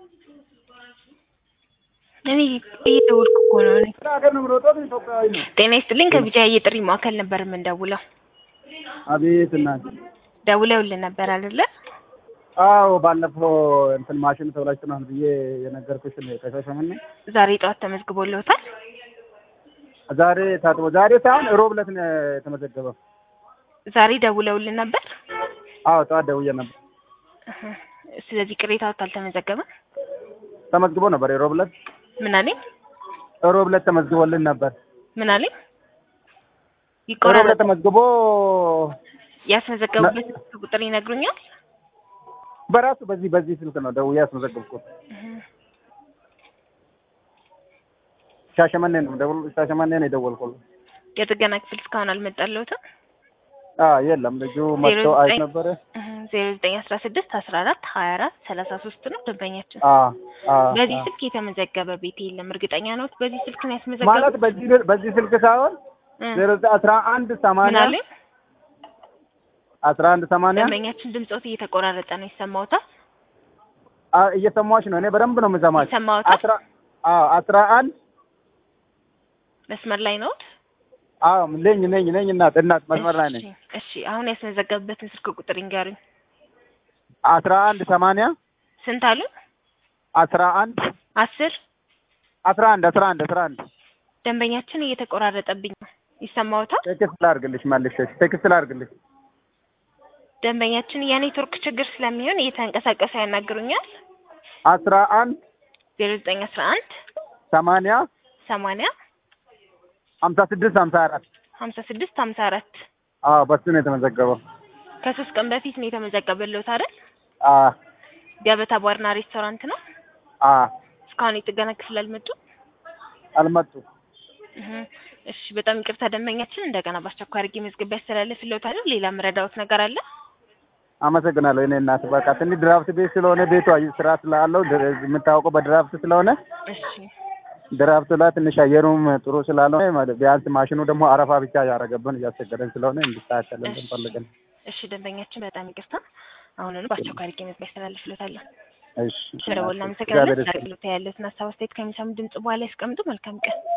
እኔ እየደወልኩ እኮ ነው። እኔ ሀገር ነው የምሮጠው ኢትዮጵያዊ ነው። ጤና ይስጥልኝ ከቢጃ የጥሪ ማዕከል ነበር የምንደውለው። አቤት እናት። ደውለውልን ነበር አይደለ? አዎ ባለፈው እንትን ማሽን ተብላችኋል ብዬ የነገርኩሽን ከሻሸመኔ ዛሬ ጠዋት ተመዝግቦልዎታል? ዛሬ ታጥቦ ዛሬ ሳይሆን ሮብ ዕለት ነው የተመዘገበው። ዛሬ ደውለውልን ነበር? አዎ ጠዋት ደውዬ ነበር። እህ፣ ስለዚህ ቅሬታዎት አልተመዘገበም? ተመዝግቦ ነበር የሮብ ዕለት ምን አለኝ? ሮብ ዕለት ተመዝግቦልን ነበር። ምን አለኝ? ሮብ ይቆራረጥ ዕለት ተመዝግቦ ያስመዘገቡበት ቁጥር ይነግሩኛል? በራሱ በዚህ በዚህ ስልክ ነው ደውዬ ያስመዘገብኩት። እህ፣ ሻሸመኔ ነው ደውል ሻሸመኔ ነው የደወልኩት። የጥገና ክፍል እስካሁን አልመጣልዎትም? አዎ የለም ልጁ መጥቶ አይ ነበረ። ዜሮ ዘጠኝ አስራ ስድስት አስራ አራት ሀያ አራት ሰላሳ ሶስት ነው ደንበኛችን። አዎ አዎ በዚህ አዎ። ስልክ የተመዘገበ ቤት የለም። እርግጠኛ ነዎት? በዚህ ስልክ ነው ማለት ያስመዘገቡት? በዚህ በዚህ ስልክ ሳይሆን እ፣ ዜሮ ዘጠኝ አስራ አንድ ምን ሰማንያ አለኝ? አስራ አንድ ሰማንያ ደንበኛችን ድምፆት እየተቆራረጠ ነው። ይሰማዎታል? አ- እየሰማሁሽ ነው። እኔ በደንብ ነው የምሰማሽ። ይሰማዎታል? አስራ አዎ አስራ አንድ መስመር ላይ ነዎት? አዎ ነኝ ነኝ ነኝ እናት እናት መስመር ላይ ነኝ። እሺ፣ እሺ። አሁን ያስመዘገቡበትን ስልክ ቁጥር ይንገሩኝ። አስራ አንድ ሰማንያ ስንት አሉ? አስራ አንድ አስር አስራ አንድ አስራ አንድ አስራ አንድ ደንበኛችን እየተቆራረጠብኝ ነው። ይሰማዎታል? ቴክስት ላድርግልሽ መልሼ ቴክስት ላድርግልሽ። ደንበኛችን የኔትወርክ ችግር ስለሚሆን እየተንቀሳቀሰ ያናግሩኛል። አስራ አንድ ዜሮ ዘጠኝ አስራ አንድ ሰማንያ ሰማንያ ሀምሳ ስድስት ሀምሳ አራት ሀምሳ ስድስት ሀምሳ አራት አዎ በሱ ነው የተመዘገበው። ከሶስት ቀን በፊት ነው የተመዘገበልዎት አይደል? አዎ ገበታ ባርና ሬስቶራንት ነው። አዎ እስካሁን የጥገና ክፍል አልመጡም። አልመጡም። እህ፣ እሺ በጣም ይቅርታ ደንበኛችን እንደገና በአስቸኳይ አድርጌ መዝገብ ያስተላልፍልዎታል። ሌላ ምረዳዎት ነገር አለ? አመሰግናለሁ። እኔ እናት በቃ ትንሽ ድራፍት ቤት ስለሆነ ቤቷ ስራ ስላለው ድር- የምታወቀው በድራፍት ስለሆነ እሺ ድራፍቱ ላይ ትንሽ አየሩም ጥሩ ስላልሆነ ማለት ቢያንስ ማሽኑ ደግሞ አረፋ ብቻ ያደረገብን እያስቸገረን ስለሆነ እንዲስተካከልን እሺ። ፈልገን። እሺ ደንበኛችን በጣም ይቅርታ። አሁኑኑ በአስቸኳይ አድርጌ መዝገብ ያስተላልፍልዎታል። እሺ ስለደወልን እግዚአብሔር አመሰግናለሁ። ይስጥልኝ። አገልግሎት ያለትን ሀሳብ አስተያየት ከሚሰሙ ድምጽ በኋላ ያስቀምጡ። መልካም ቀን